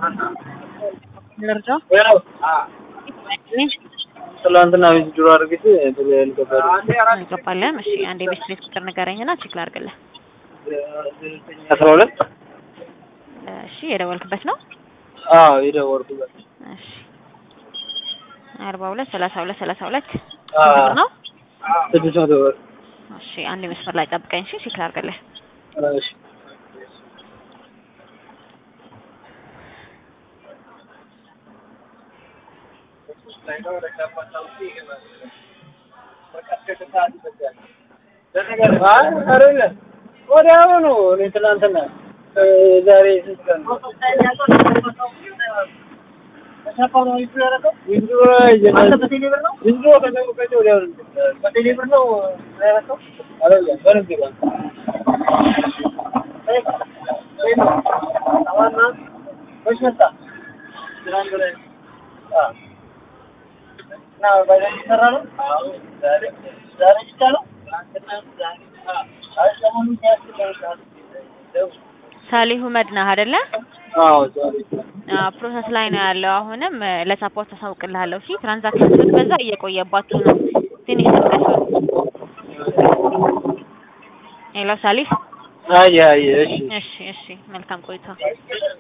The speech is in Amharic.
ልርዳ ትላንትና ዊዝድሮ አድርጌት ብሎ ያልገባል እንገባለን። እሺ አንድ የቤት ቤት ቁጥር ንገረኝና ቼክ ላድርግልህ። አስራ ሁለት እሺ የደወልክበት ነው? አዎ የደወልኩበት እሺ አርባ ሁለት ሰላሳ ሁለት ሰላሳ ሁለት አዎ። ቁጥር ነው? ስድስት መቶ ብር እሺ አንድ መስመር ላይ ጠብቀኝ። እሺ ቼክ ላድርግልህ። እሺ ወዲያውኑ እኔ ትናንትና እ ዛሬ ስንት ቀን ነው? ዊዝድሮ ይጀምራል። ዊዝድሮ ከጠበቀች ወዲያውኑ አይደለም፣ በንግድ ባንክ መች መጣ? ትናንት ወዲያ። አዎ። እና ባጃጅ እየሰራ ነው? ዛሬ ዛሬ ብቻ ነው? አይ ሰሞኑን ሲያስብ ሳሊሁ መድነህ አይደለ? አዎ ዛሬ ፕሮሰስ ላይ ነው ያለው። አሁንም እ ለሳፖርት አሳውቅልሃለሁ። እሺ ትራንዛክሽን ስትበዛ እየቆየባችሁ ነው። ትንሽ ተቀሱ። ሄሎ ሳሊህ። አይ አይ እሺ እሺ እሺ፣ መልካም ቆይታ።